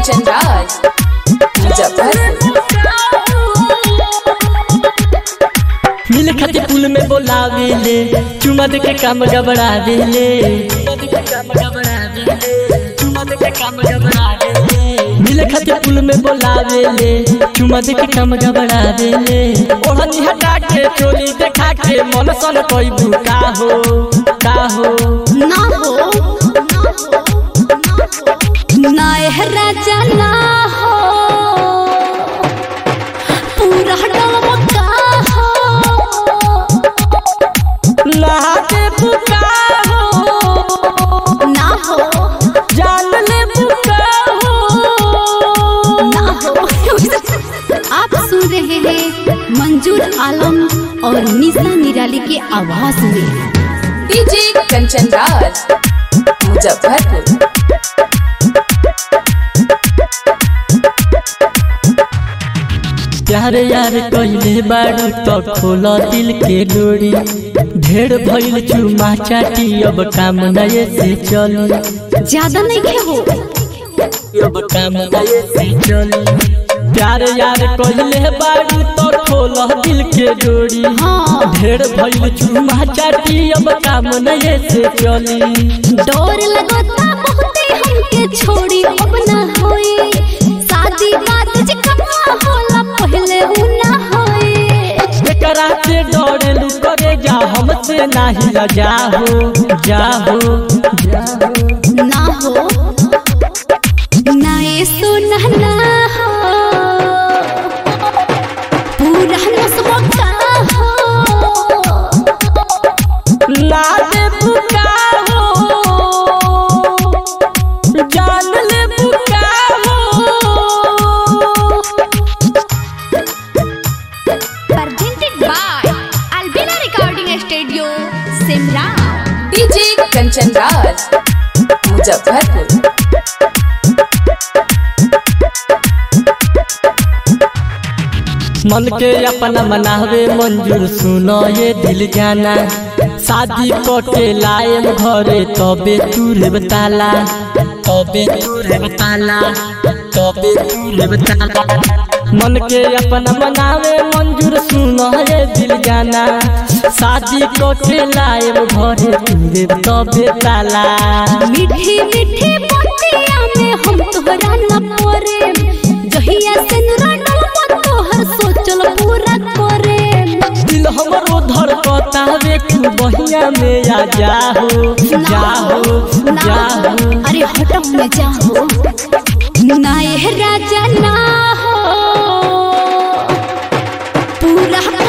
कंचन राज मुजफ्फरपुर मिल खातिर पुल में बोलावेले चुमा दे के काम गबड़ावेले मिल खातिर पुल में बोलावेले चुमा दे के काम गबड़ावेले ओढ़नी हटा के चोली देखा के मन सन कोई भूका हो का हो ना हो ना एह राजा ना हो पूरा डमका हो लागे भूका हो ना हो जान ले भूका हो ना हो आप सुन रहे हैं मंजूर आलम और निशा निराली के आवाज में डीजे कंचन राज मुजफ्फरपुर प्यार यार कइले बाड़ू तो खोल दिल के डोरी ढेर भइल चुमा चाटी अब काम नए से चली ज्यादा नहीं खे हो अब काम नए से चली प्यार यार कइले बाड़ू तो खोल दिल के डोरी हाँ ढेर भइल चुमा चाटी अब काम नए से चली डोर लगता बहुते हमके छोड़ी अब ना होई शादी बात जे कमा होला पहले उ ना होई एकरा से डरेलू करे जा हमसे नाही लजा हो जा हो जा हो ना हो ना ये सुना ना हो पूरा नसबो का हो लाले बुका हो जान ले बुका हो presented by Albina Recording Studio Simla DJ Kanchan Raj Muzaffarpur मन के अपना मनावे मंजूर सुनो ये दिल जाना शादी के लायम घरे तबे तूरे बताला तबे तूरे बताला तबे तूरे बताला मन के अपना मनावे मंजूर सुनो ये दिल जाना शादी के लायम घरे तूरे तबे ताला मीठी मीठी बतिया में हम तोहरा न परे जहिया से नुराडल तोहर सोचल पूरा करे दिल हमरो धड़कता वे तू बहिया में आ जाहो जाहो जाहो अरे हटो में जाओ ना ये राजा ना हो पूरा